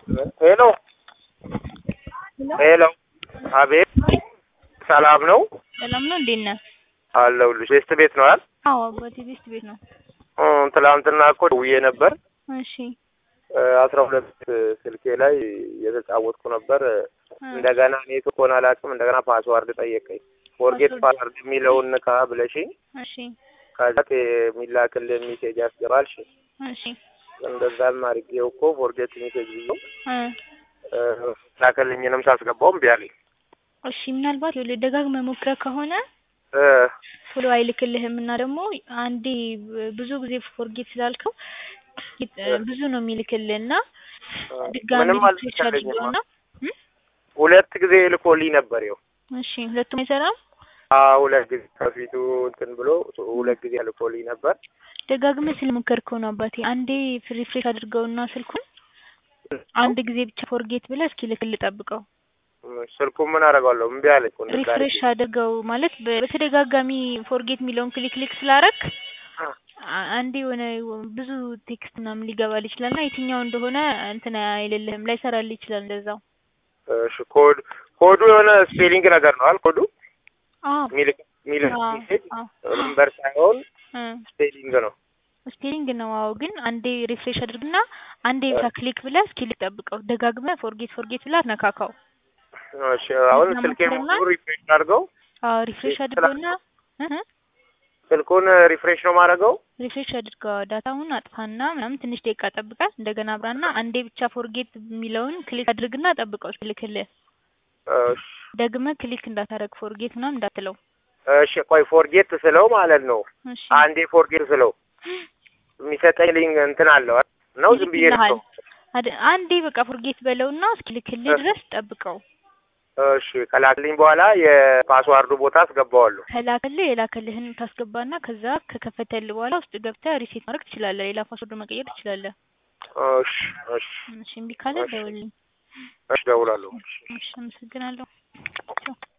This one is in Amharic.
ሄሎ ሄሎ፣ አቤት፣ ሰላም ነው? ሰላም ነው። እንዴት ነህ? አለሁልሽ። ቤስት ቤት ነው አይደል? አዎ አባቴ ቤስት ቤት ነው። እ ትላንትና እኮ ደውዬ ነበር። እሺ አስራ ሁለት ስልኬ ላይ እየተጫወትኩ ነበር። እንደገና ኔትወርክ ሆነ አላውቅም። እንደገና ፓስዋርድ ጠየቀኝ። ፎርጌት ፓስዋርድ? ፓስዋርድ የሚለውን ንካ ብለሽኝ እሺ ከዛ የሚላክልን ሜሴጅ ያስገባልሽ። እሺ እንደዛም አድርጌው እኮ ፎርጌት ሜሴጅ ብዬው እ ላከልኝንም ሳስገባው እምቢ አለኝ። እሺ ምናልባት ይኸውልህ ደጋግመህ ሞክረህ ከሆነ እ ቶሎ አይልክልህም እና ደግሞ አንዴ ብዙ ጊዜ ፎርጌት ስላልከው እ ብዙ ነው የሚልክልህ እና ድጋሚ ምንም ሪፍሬሽ አልተቻለኝማ። አድርገውና እ ሁለት ጊዜ ልኮልኝ ነበር ይኸው እሺ ሁለቱም አይሰራም። አዎ ሁለት ጊዜ ከፊቱ እንትን ብሎ ሁለት ጊዜ ልኮልኝ ነበር። ደጋግመህ ስለሞከርከው ነው አባቴ። አንዴ ሪፍሬሽ አድርገውና ስልኩን አንድ ጊዜ ብቻ ፎርጌት ብለህ እስኪ ልክልህ ጠብቀው። ስልኩን ምን አደርገዋለሁ? እምቢ አለኝ እኮ እንደዛ ሪፍሬሽ አድርጌ። አድርገው ማለት በ- በተደጋጋሚ ፎርጌት የሚለውን ክሊክ ክሊክ ስላረግ አ- አንዴ የሆነ ብዙ ቴክስት ምናምን ሊገባል ይችላል እና የትኛው እንደሆነ እንትን አይልልህም ላይሰራልህ ይችላል እንደዛው። እሺ ኮድ ኮዱ የሆነ ስፔሊንግ ነገር ነው አይደል? ኮዱ አዎ ሚልክ ሚልክ አዎ ሜሴጅ አዎ ነምበር ሳይሆን እ ስፔሊንግ ነው። ስፔሊንግ ነው። አዎ ግን አንዴ ሪፍሬሽ አድርግና አንዴ ብቻ ክሊክ ብለህ እስኪ ልጠብቀው። ደጋግመህ ፎርጌት ፎርጌት ብለህ አትነካካው። እሺ አሁን እና ስልኬ ሞክርና- ሙሉ ሪፍሬሽ አድርገው አዎ ሪፍሬሽ አድርገውና እ ስልኩን ሪፍሬሽ ነው ማድረገው። ሪፍሬሽ አድርገው ዳታውን አጥፋና ምናምን ትንሽ ደቂቃ ጠብቀህ እንደገና አብራና አንዴ ብቻ ፎርጌት የሚለውን ክሊክ አድርግና ጠብቀው እስኪልክልህ። እሺ ደግመህ ክሊክ እንዳታረግ ፎርጌት ምናምን እንዳትለው። እሺ ቆይ ፎርጌት ስለው ማለት ነው እሺ አንዴ ፎርጌት ስለው የሚሰጠኝ ሊንክ እንትን አለው አይደል? ነው ዝም ብዬ ይልክልሃል። ነው። አድ- አንዴ በቃ ፎርጌት በለውና እስኪልክልህ ድረስ ጠብቀው። እሺ ከላክልኝ በኋላ የፓስዋርዱ ቦታ አስገባዋለሁ። ከላክልህ የላክልህን ታስገባና ከዛ ከከፈተልህ በኋላ ውስጥ ገብተህ ሪሴት ማድረግ ትችላለህ። ሌላ ፓስወርድ መቀየር ትችላለህ። እሺ እሺ እሺ እምቢ ካለ እሺ። ደውልልኝ። እሺ እደውላለሁ። እሺ አመሰግናለሁ። ቻው።